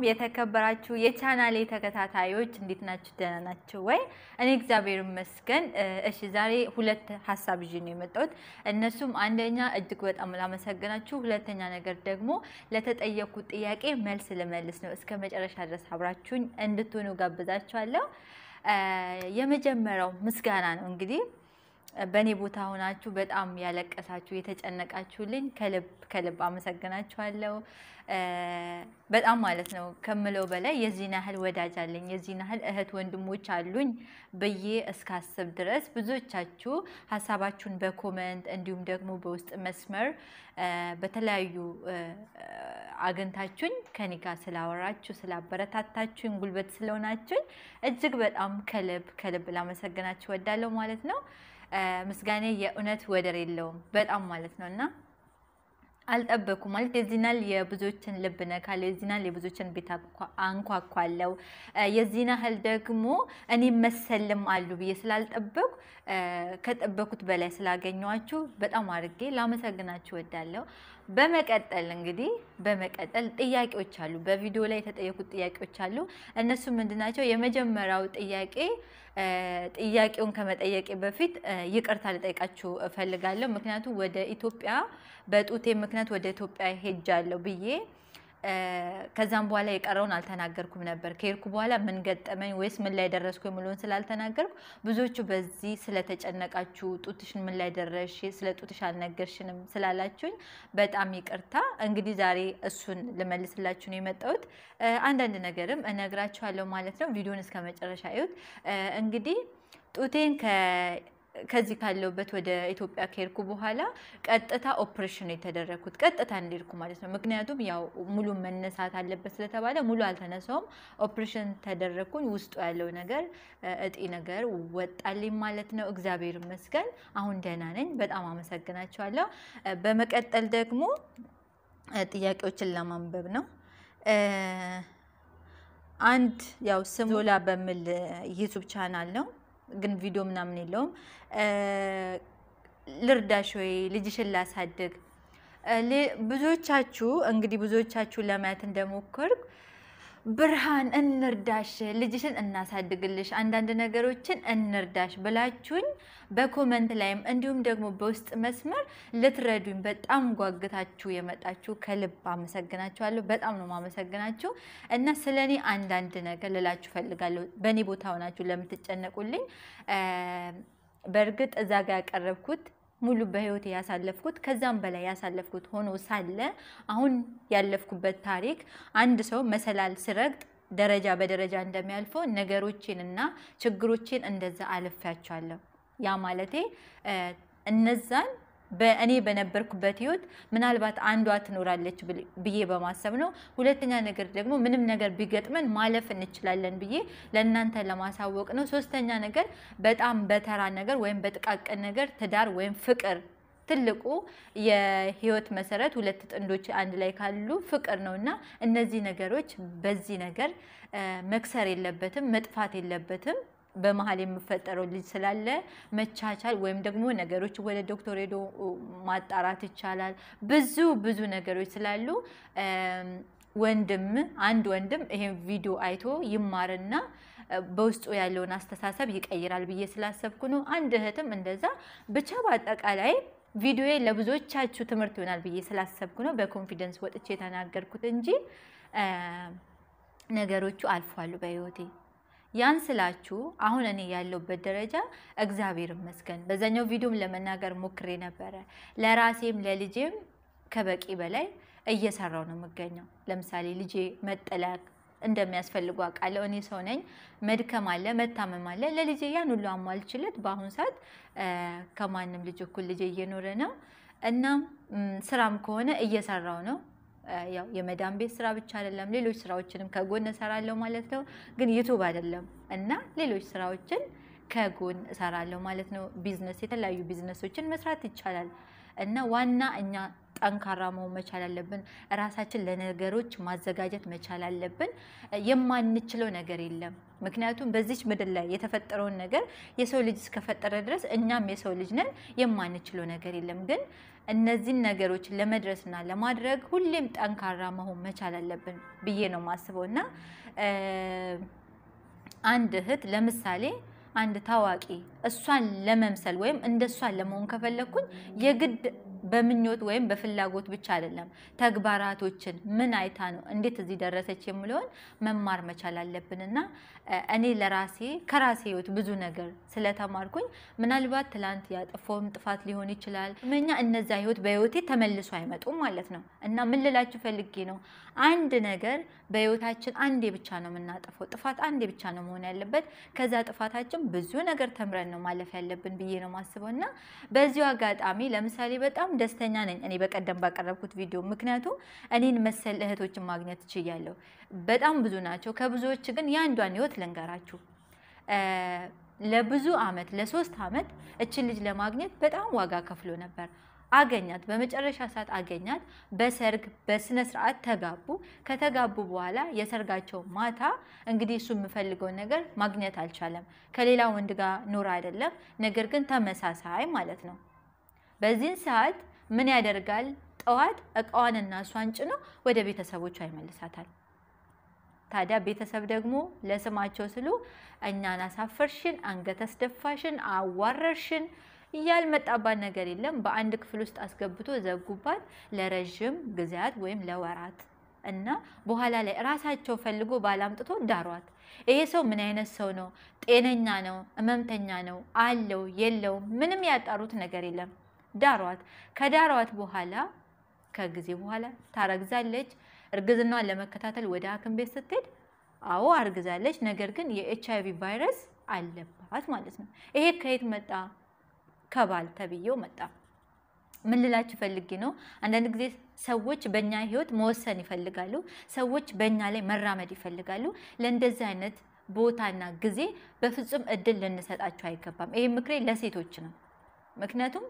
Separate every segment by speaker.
Speaker 1: የተከበራችሁ የቻናሌ ተከታታዮች እንዴት ናችሁ? ደህና ናችሁ ወይ? እኔ እግዚአብሔር ይመስገን። እሺ ዛሬ ሁለት ሀሳብ ይዤ ነው የመጣሁት። እነሱም አንደኛ እጅግ በጣም ላመሰግናችሁ፣ ሁለተኛ ነገር ደግሞ ለተጠየኩት ጥያቄ መልስ ልመልስ ነው። እስከ መጨረሻ ድረስ አብራችሁኝ እንድትሆኑ ጋብዛችኋለሁ። የመጀመሪያው ምስጋና ነው እንግዲህ በእኔ ቦታ ሆናችሁ በጣም ያለቀሳችሁ የተጨነቃችሁልኝ ከልብ ከልብ አመሰግናችኋለሁ። በጣም ማለት ነው ከምለው በላይ የዚህን ያህል ወዳጅ አለኝ የዚህን ያህል እህት ወንድሞች አሉኝ ብዬ እስካስብ ድረስ ብዙዎቻችሁ ሀሳባችሁን በኮመንት እንዲሁም ደግሞ በውስጥ መስመር በተለያዩ አግኝታችሁኝ ከኔ ጋር ስላወራችሁ ስላበረታታችሁኝ ጉልበት ስለሆናችሁኝ እጅግ በጣም ከልብ ከልብ ላመሰግናችሁ ወዳለሁ ማለት ነው። ምስጋኔ የእውነት ወደር የለውም በጣም ማለት ነው እና አልጠበኩም ማለት የዚህናል የብዙዎችን ልብ ነካለው፣ የዚህናል የብዙዎችን ቤት አንኳኳለው፣ የዚህን ያህል ደግሞ እኔ መሰልም አሉ ብዬ ስላልጠበኩ ከጠበኩት በላይ ስላገኘኋችሁ በጣም አድርጌ ላመሰግናችሁ ወዳለሁ። በመቀጠል እንግዲህ በመቀጠል ጥያቄዎች አሉ፣ በቪዲዮ ላይ የተጠየቁት ጥያቄዎች አሉ። እነሱ ምንድናቸው? የመጀመሪያው ጥያቄ ጥያቄውን ከመጠየቄ በፊት ይቅርታ ልጠይቃችሁ እፈልጋለሁ። ምክንያቱም ወደ ኢትዮጵያ በጡቴ ምክንያት ወደ ኢትዮጵያ ሄጃለሁ ብዬ ከዛም በኋላ የቀረውን አልተናገርኩም ነበር። ከሄድኩ በኋላ ምን ገጠመኝ ወይስ ምን ላይ ደረስኩ የሚለውን ስላልተናገርኩ ብዙዎቹ በዚህ ስለተጨነቃችሁ ጡትሽን ምን ላይ ደረሽ፣ ስለ ጡትሽ አልነገርሽንም ስላላችሁኝ በጣም ይቅርታ። እንግዲህ ዛሬ እሱን ልመልስላችሁ ነው የመጣሁት። አንዳንድ ነገርም እነግራችኋለሁ ማለት ነው። ቪዲዮን እስከ መጨረሻ እዩት። እንግዲህ ጡቴን ከዚህ ካለሁበት ወደ ኢትዮጵያ ከሄድኩ በኋላ ቀጥታ ኦፕሬሽን ነው የተደረግኩት። ቀጥታ እንዲልኩ ማለት ነው። ምክንያቱም ያው ሙሉ መነሳት አለበት ስለተባለ ሙሉ አልተነሳውም። ኦፕሬሽን ተደረግኩኝ። ውስጡ ያለው ነገር እጢ ነገር ወጣልኝ ማለት ነው። እግዚአብሔር ይመስገን አሁን ደህና ነኝ። በጣም አመሰግናቸዋለሁ። በመቀጠል ደግሞ ጥያቄዎችን ለማንበብ ነው። አንድ ያው ስም ዞላ በሚል ዩቱብ ቻናል ነው ግን ቪዲዮ ምናምን የለውም። ልርዳሽ ወይ ልጅሽን ላሳድግ። ብዙዎቻችሁ እንግዲህ ብዙዎቻችሁ ለማየት እንደሞከርኩ ብርሃን እንርዳሽ፣ ልጅሽን እናሳድግልሽ፣ አንዳንድ ነገሮችን እንርዳሽ ብላችሁኝ በኮመንት ላይም እንዲሁም ደግሞ በውስጥ መስመር ልትረዱኝ በጣም ጓግታችሁ የመጣችሁ ከልብ አመሰግናችኋለሁ። በጣም ነው ማመሰግናችሁ እና ስለ እኔ አንዳንድ ነገር ልላችሁ ፈልጋለሁ። በእኔ ቦታ ሆናችሁ ለምትጨነቁልኝ በእርግጥ እዛ ጋር ያቀረብኩት ሙሉ በህይወት ያሳለፍኩት ከዛም በላይ ያሳለፍኩት ሆኖ ሳለ አሁን ያለፍኩበት ታሪክ አንድ ሰው መሰላል ስረግጥ ደረጃ በደረጃ እንደሚያልፈው ነገሮችን እና ችግሮችን እንደዛ አልፌያቸዋለሁ። ያ ማለቴ እነዛን በእኔ በነበርኩበት ህይወት ምናልባት አንዷ ትኖራለች ብዬ በማሰብ ነው። ሁለተኛ ነገር ደግሞ ምንም ነገር ቢገጥመን ማለፍ እንችላለን ብዬ ለእናንተ ለማሳወቅ ነው። ሶስተኛ ነገር በጣም በተራ ነገር ወይም በጥቃቅን ነገር ትዳር ወይም ፍቅር ትልቁ የህይወት መሰረት ሁለት ጥንዶች አንድ ላይ ካሉ ፍቅር ነው እና እነዚህ ነገሮች በዚህ ነገር መክሰር የለበትም መጥፋት የለበትም። በመሀል የሚፈጠረው ልጅ ስላለ መቻቻል ወይም ደግሞ ነገሮች ወደ ዶክተር ሄዶ ማጣራት ይቻላል። ብዙ ብዙ ነገሮች ስላሉ ወንድም አንድ ወንድም ይሄን ቪዲዮ አይቶ ይማርና በውስጡ ያለውን አስተሳሰብ ይቀይራል ብዬ ስላሰብኩ ነው። አንድ እህትም እንደዛ ብቻ በአጠቃላይ ቪዲዮ ለብዙዎቻችሁ ትምህርት ይሆናል ብዬ ስላሰብኩ ነው በኮንፊደንስ ወጥቼ የተናገርኩት እንጂ ነገሮቹ አልፏሉ በህይወቴ። ያን ስላችሁ አሁን እኔ ያለሁበት ደረጃ እግዚአብሔር ይመስገን። በዛኛው ቪዲዮም ለመናገር ሞክሬ ነበረ። ለራሴም ለልጄም ከበቂ በላይ እየሰራው ነው የምገኘው። ለምሳሌ ልጄ መጠለያ እንደሚያስፈልጉ አውቃለሁ። እኔ ሰው ነኝ። መድከም አለ፣ መታመም አለ። ለልጄ ያን ሁሉ አሟልችለት በአሁኑ ሰዓት ከማንም ልጅ እኩል ልጄ እየኖረ ነው። እናም ስራም ከሆነ እየሰራው ነው ያው የመዳን ቤት ስራ ብቻ አይደለም፣ ሌሎች ስራዎችንም ከጎን እሰራለሁ ማለት ነው። ግን ዩቱብ አይደለም እና ሌሎች ስራዎችን ከጎን እሰራለሁ ማለት ነው። ቢዝነስ፣ የተለያዩ ቢዝነሶችን መስራት ይቻላል እና ዋና እኛ ጠንካራ መሆን መቻል አለብን። ራሳችን ለነገሮች ማዘጋጀት መቻል አለብን። የማንችለው ነገር የለም። ምክንያቱም በዚች ምድር ላይ የተፈጠረውን ነገር የሰው ልጅ እስከፈጠረ ድረስ እኛም የሰው ልጅ ነን። የማንችለው ነገር የለም። ግን እነዚህን ነገሮች ለመድረስና ለማድረግ ሁሌም ጠንካራ መሆን መቻል አለብን ብዬ ነው የማስበው እና አንድ እህት ለምሳሌ አንድ ታዋቂ እሷን ለመምሰል ወይም እንደ እሷን ለመሆን ከፈለግኩኝ የግድ በምኞት ወይም በፍላጎት ብቻ አይደለም። ተግባራቶችን ምን አይታ ነው እንዴት እዚህ ደረሰች የሚለውን መማር መቻል አለብን እና እኔ ለራሴ ከራሴ ህይወት ብዙ ነገር ስለተማርኩኝ ምናልባት ትላንት ያጠፋውም ጥፋት ሊሆን ይችላል እኛ እነዛ ህይወት በህይወቴ ተመልሶ አይመጡም ማለት ነው እና ምን ልላችሁ ፈልጌ ነው አንድ ነገር በህይወታችን አንዴ ብቻ ነው የምናጠፈው። ጥፋት አንዴ ብቻ ነው መሆን ያለበት። ከዛ ጥፋታችን ብዙ ነገር ተምረን ነው ማለፍ ያለብን ብዬ ነው ማስበው እና በዚሁ አጋጣሚ ለምሳሌ በጣም ደስተኛ ነኝ እኔ በቀደም ባቀረብኩት ቪዲዮ። ምክንያቱም እኔን መሰል እህቶችን ማግኘት ችያለሁ። በጣም ብዙ ናቸው። ከብዙዎች ግን የአንዷን ህይወት ልንገራችሁ። ለብዙ አመት ለሶስት አመት እችን ልጅ ለማግኘት በጣም ዋጋ ከፍሎ ነበር። አገኛት። በመጨረሻ ሰዓት አገኛት። በሰርግ በስነ ስርዓት ተጋቡ። ከተጋቡ በኋላ የሰርጋቸው ማታ እንግዲህ እሱ የምፈልገውን ነገር ማግኘት አልቻለም። ከሌላ ወንድ ጋር ኑር አይደለም፣ ነገር ግን ተመሳሳይ ማለት ነው። በዚህን ሰዓት ምን ያደርጋል? ጠዋት እቃዋንና እሷን ጭኖ ወደ ቤተሰቦቿ ይመልሳታል። ታዲያ ቤተሰብ ደግሞ ለስማቸው ስሉ እኛን አሳፈርሽን፣ አንገት አስደፋሽን፣ አዋረርሽን ያልመጣባት ነገር የለም። በአንድ ክፍል ውስጥ አስገብቶ ዘጉባት ለረዥም ጊዜያት ወይም ለወራት እና በኋላ ላይ እራሳቸው ፈልጎ ባላምጥቶ ዳሯት። ይሄ ሰው ምን አይነት ሰው ነው? ጤነኛ ነው? ህመምተኛ ነው? አለው የለውም? ምንም ያጣሩት ነገር የለም። ዳሯት። ከዳሯት በኋላ ከጊዜ በኋላ ታረግዛለች። እርግዝናዋን ለመከታተል ወደ ሐኪም ቤት ስትሄድ አዎ አርግዛለች፣ ነገር ግን የኤች አይቪ ቫይረስ አለባት ማለት ነው። ይሄ ከየት መጣ? ከባል ተብዬው መጣ። ምን ልላችሁ ፈልጌ ነው፣ አንዳንድ ጊዜ ሰዎች በእኛ ህይወት መወሰን ይፈልጋሉ። ሰዎች በእኛ ላይ መራመድ ይፈልጋሉ። ለእንደዚህ አይነት ቦታና ጊዜ በፍጹም እድል ልንሰጣቸው አይገባም። ይህ ምክሬ ለሴቶች ነው። ምክንያቱም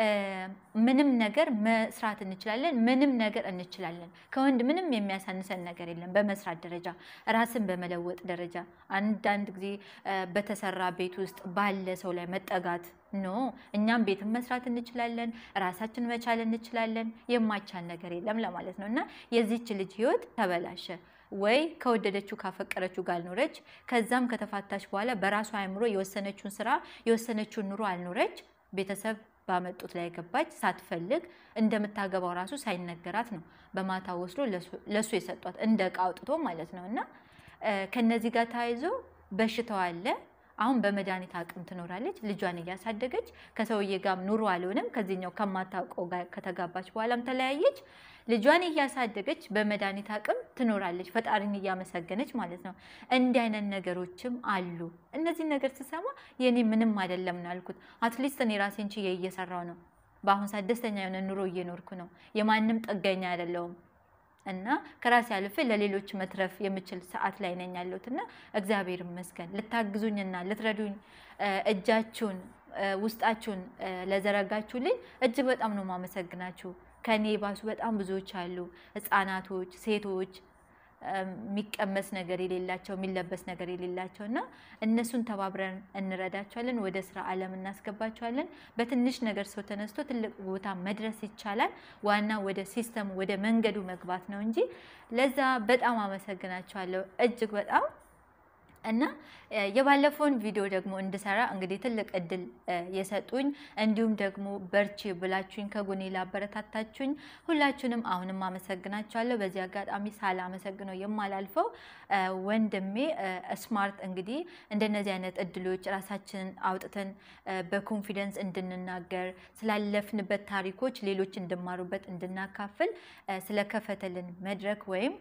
Speaker 1: ምንም ነገር መስራት እንችላለን። ምንም ነገር እንችላለን። ከወንድ ምንም የሚያሳንሰን ነገር የለም። በመስራት ደረጃ፣ ራስን በመለወጥ ደረጃ አንዳንድ ጊዜ በተሰራ ቤት ውስጥ ባለ ሰው ላይ መጠጋት ኖ እኛም ቤትን መስራት እንችላለን። ራሳችን መቻል እንችላለን። የማይቻል ነገር የለም ለማለት ነው እና የዚች ልጅ ህይወት ተበላሸ። ወይ ከወደደችው ካፈቀረችው ጋር አልኖረች። ከዛም ከተፋታች በኋላ በራሷ አእምሮ የወሰነችውን ስራ የወሰነችውን ኑሮ አልኖረች። ቤተሰብ ባመጡት ላይ ገባች። ሳትፈልግ እንደምታገባው ራሱ ሳይነገራት ነው በማታ ወስዶ ለሱ የሰጧት እንደ እቃ አውጥቶ ማለት ነው እና ከነዚህ ጋር ተያይዞ በሽታው አለ። አሁን በመድኃኒት አቅም ትኖራለች። ልጇን እያሳደገች ከሰውዬ ጋር ኑሮ አልሆነም። ከዚህኛው ከማታውቀው ጋር ከተጋባች በኋላም ተለያየች። ልጇን እያሳደገች በመድኃኒት አቅም ትኖራለች፣ ፈጣሪን እያመሰገነች ማለት ነው። እንዲህ አይነት ነገሮችም አሉ። እነዚህ ነገር ስሰማ የኔ ምንም አይደለም ነው ያልኩት። አትሊስት እኔ ራሴን ችዬ እየሰራው ነው። በአሁን ሰዓት ደስተኛ የሆነ ኑሮ እየኖርኩ ነው። የማንም ጥገኛ አይደለውም እና ከራሴ አልፌ ለሌሎች መትረፍ የምችል ሰዓት ላይ ነኝ ያለሁት እና እግዚአብሔር ይመስገን ልታግዙኝና ልትረዱኝ እጃችሁን ውስጣችሁን ለዘረጋችሁልኝ እጅግ በጣም ነው ማመሰግናችሁ። ከኔ ባሱ በጣም ብዙዎች አሉ፣ ህፃናቶች፣ ሴቶች የሚቀመስ ነገር የሌላቸው የሚለበስ ነገር የሌላቸው እና እነሱን ተባብረን እንረዳቸዋለን። ወደ ስራ ዓለም እናስገባቸዋለን። በትንሽ ነገር ሰው ተነስቶ ትልቅ ቦታ መድረስ ይቻላል። ዋና ወደ ሲስተሙ ወደ መንገዱ መግባት ነው እንጂ ለዛ በጣም አመሰግናቸዋለሁ እጅግ በጣም እና የባለፈውን ቪዲዮ ደግሞ እንድሰራ እንግዲህ ትልቅ እድል የሰጡኝ እንዲሁም ደግሞ በርቺ ብላችሁኝ ከጎኔ ላበረታታችሁኝ ሁላችሁንም አሁንም አመሰግናችኋለሁ። በዚህ አጋጣሚ ሳላመሰግነው የማላልፈው ወንድሜ ስማርት እንግዲህ እንደነዚህ አይነት እድሎች ራሳችንን አውጥተን በኮንፊደንስ እንድንናገር ስላለፍንበት ታሪኮች ሌሎች እንድማሩበት እንድናካፍል ስለከፈተልን መድረክ ወይም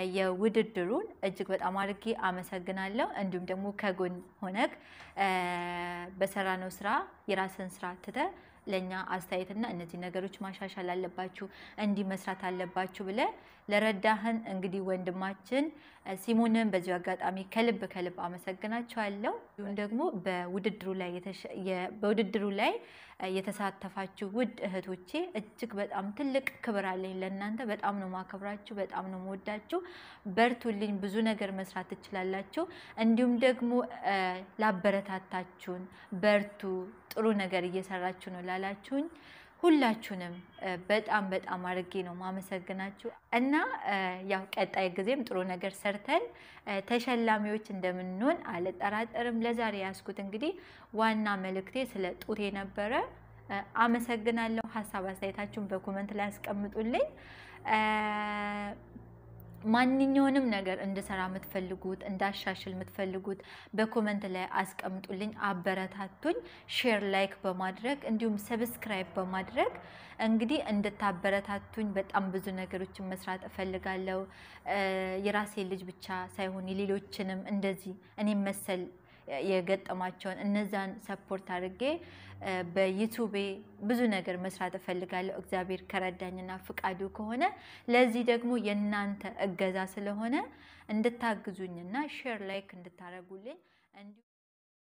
Speaker 1: የውድድሩን እጅግ በጣም አድርጌ አመሰግናለሁ። እንዲሁም ደግሞ ከጎን ሆነክ በሰራነው ስራ የራስን ስራ ትተ ለእኛ አስተያየትና እነዚህ ነገሮች ማሻሻል አለባችሁ፣ እንዲህ መስራት አለባችሁ ብለ ለረዳህን እንግዲህ ወንድማችን ሲሞንን በዚሁ አጋጣሚ ከልብ ከልብ አመሰግናችኋለሁ። እንዲሁም ደግሞ በውድድሩ ላይ በውድድሩ ላይ የተሳተፋችሁ ውድ እህቶቼ እጅግ በጣም ትልቅ ክብር አለኝ ለእናንተ። በጣም ነው ማከብራችሁ፣ በጣም ነው መወዳችሁ። በርቱልኝ፣ ብዙ ነገር መስራት ትችላላችሁ። እንዲሁም ደግሞ ላበረታታችሁን፣ በርቱ፣ ጥሩ ነገር እየሰራችሁ ነው ላላችሁኝ ሁላችሁንም በጣም በጣም አድርጌ ነው ማመሰግናችሁ እና ያው ቀጣይ ጊዜም ጥሩ ነገር ሰርተን ተሸላሚዎች እንደምንሆን አልጠራጠርም። ለዛሬ ያስኩት እንግዲህ ዋና መልእክቴ ስለ ጡቴ ነበረ። አመሰግናለሁ። ሀሳብ አስተያየታችሁን በኮመንት ላይ ያስቀምጡልኝ። ማንኛውንም ነገር እንድሰራ የምትፈልጉት እንዳሻሽል የምትፈልጉት በኮመንት ላይ አስቀምጡልኝ፣ አበረታቱኝ። ሼር ላይክ በማድረግ እንዲሁም ሰብስክራይብ በማድረግ እንግዲህ እንድታበረታቱኝ በጣም ብዙ ነገሮችን መስራት እፈልጋለሁ። የራሴ ልጅ ብቻ ሳይሆን የሌሎችንም እንደዚህ እኔም መሰል የገጠማቸውን እነዛን ሰፖርት አድርጌ በዩቱቤ ብዙ ነገር መስራት እፈልጋለሁ። እግዚአብሔር ከረዳኝና ፍቃዱ ከሆነ ለዚህ ደግሞ የእናንተ እገዛ ስለሆነ እንድታግዙኝና ሼር ላይክ እንድታደርጉልኝ